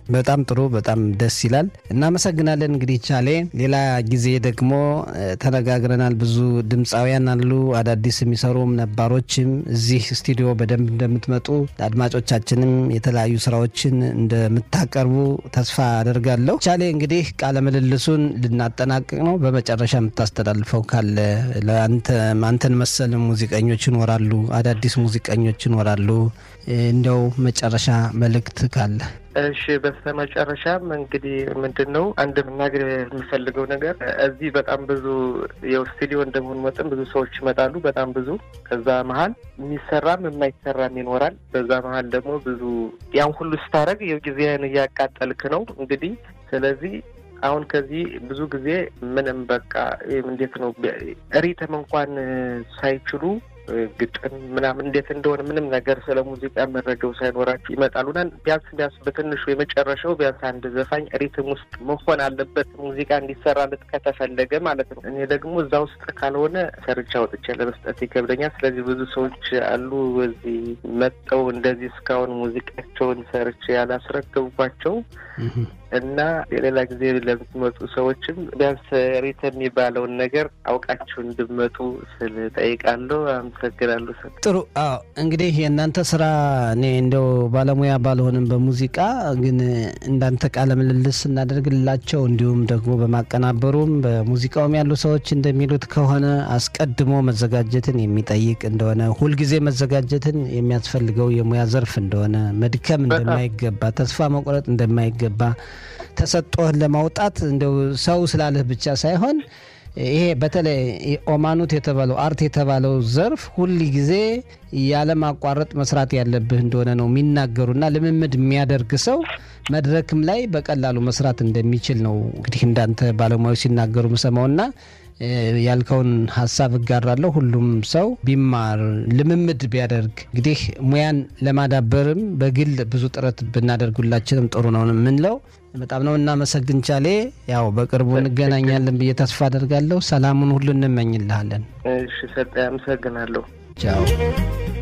በጣም ጥሩ፣ በጣም ደስ ይላል። እናመሰግናለን። እንግዲህ ቻሌ፣ ሌላ ጊዜ ደግሞ ተነጋግረናል። ብዙ ድምፃውያን አሉ፣ አዳዲስ የሚሰሩም ነባሮችም እዚህ ስቱዲዮ በደንብ እንደምትመጡ ለአድማጮቻችንም የተለያዩ ስራዎችን እንደምታቀርቡ ተስፋ አደርጋለሁ። ቻሌ፣ እንግዲህ ቃለ ምልልሱን ልናጠናቅቅ ነው። በመጨረሻ የምታስተላልፈው ካለ አንተን መሰል ሙዚቀኞች ይኖራሉ፣ አዳዲስ ሙዚቀኞች ይኖራሉ። እንደው መጨረሻ መልእክት ካለ እሺ በስተመጨረሻም እንግዲህ ምንድን ነው አንድ መናገር የምፈልገው ነገር እዚህ በጣም ብዙ የው ስቱዲዮ እንደመሆኑ መጠን ብዙ ሰዎች ይመጣሉ። በጣም ብዙ ከዛ መሀል የሚሰራም የማይሰራም ይኖራል። በዛ መሀል ደግሞ ብዙ ያን ሁሉ ስታደርግ የው ጊዜህን እያቃጠልክ ነው እንግዲህ ስለዚህ አሁን ከዚህ ብዙ ጊዜ ምንም በቃ እንዴት ነው ሪትም እንኳን ሳይችሉ ግጥም ምናምን እንዴት እንደሆነ ምንም ነገር ስለ ሙዚቃ መረጃው ሳይኖራቸው ይመጣሉና ቢያንስ ቢያንስ በትንሹ የመጨረሻው ቢያንስ አንድ ዘፋኝ ሪትም ውስጥ መሆን አለበት ሙዚቃ እንዲሰራለት ከተፈለገ ማለት ነው። እኔ ደግሞ እዛ ውስጥ ካልሆነ ሰርቻ ወጥቼ ለመስጠት ይከብደኛል። ስለዚህ ብዙ ሰዎች አሉ እዚህ መጠው እንደዚህ እስካሁን ሙዚቃቸውን ሰርቼ ያላስረከብኳቸው እና የሌላ ጊዜ ለምትመጡ ሰዎችም ቢያንስ ሪትም የሚባለውን ነገር አውቃችሁ እንድመጡ ስል ጠይቃለሁ። አመሰግናለሁ። ጥሩ። አዎ እንግዲህ የእናንተ ስራ እኔ እንደው ባለሙያ ባልሆንም በሙዚቃ ግን እንዳንተ ቃለ ምልልስ እናደርግላቸው እንዲሁም ደግሞ በማቀናበሩም በሙዚቃውም ያሉ ሰዎች እንደሚሉት ከሆነ አስቀድሞ መዘጋጀትን የሚጠይቅ እንደሆነ ሁልጊዜ መዘጋጀትን የሚያስፈልገው የሙያ ዘርፍ እንደሆነ መድከም እንደማይገባ ተስፋ መቁረጥ እንደማይገባ ተሰጥኦህን ለማውጣት እንደው ሰው ስላለህ ብቻ ሳይሆን ይሄ በተለይ ኦማኑት የተባለው አርት የተባለው ዘርፍ ሁል ጊዜ ያለማቋረጥ መስራት ያለብህ እንደሆነ ነው የሚናገሩና ልምምድ የሚያደርግ ሰው መድረክም ላይ በቀላሉ መስራት እንደሚችል ነው እንግዲህ እንዳንተ ባለሙያዎች ሲናገሩ ምሰማውና ያልከውን ሀሳብ እጋራለሁ። ሁሉም ሰው ቢማር ልምምድ ቢያደርግ እንግዲህ ሙያን ለማዳበርም በግል ብዙ ጥረት ብናደርጉላችንም ጥሩ ነው የምንለው። በጣም ነው እናመሰግን ቻሌ። ያው በቅርቡ እንገናኛለን ብዬ ተስፋ አደርጋለሁ። ሰላሙን ሁሉ እንመኝልሃለን። እሺ ሰጠ፣ አመሰግናለሁ። ቻው